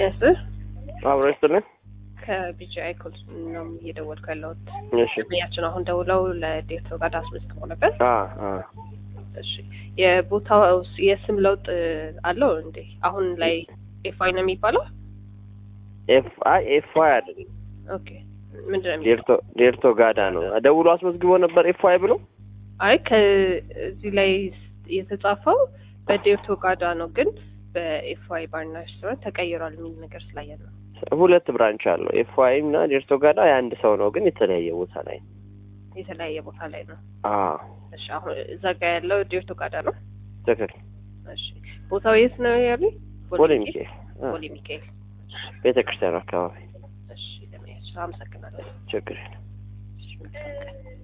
ይስጥህ። አብሮ ይስጥልን። ከቢጂአይ ኮል ነው እየደወልኩ ያለሁት። እሺ ያችን አሁን ደውለው ለዴቶ ጋር አስመዝግቦ ነበር። አ አ እሺ የቦታው የስም ለውጥ አለው እንዴ? አሁን ላይ ኤፋይ ነው የሚባለው? ኤፍ አይ ኤፍ አይ አይደለም ኦኬ ምንድን ነው የሚለው? ዴርቶ ዴርቶ ጋዳ ነው። ደውሎ አስመዝግቦ ነበር ኤፍ አይ ብሎ አይ ከዚህ ላይ የተጻፈው በዴርቶ ጋዳ ነው፣ ግን በኤፍዋይ ባርና ሬስቶራንት ተቀይሯል የሚል ነገር ስላየ ነው። ሁለት ብራንች አለው። ኤፍ አይ እና ዴርቶ ጋዳ የአንድ ሰው ነው፣ ግን የተለያየ ቦታ ላይ ነው። የተለያየ ቦታ ላይ ነው። አ እሺ አሁን እዛ ጋ ያለው ዴርቶ ጋዳ ነው። ትክክል። እሺ ቦታው የት ነው ያሉኝ? ቦሌ ሚካኤል አ ቦሌ ሚካኤል። ቤተ ክርስቲያን አካባቢ እሺ ለመሄድ አመሰግናለሁ። ችግር የለም። እሺ መልካም ቀን።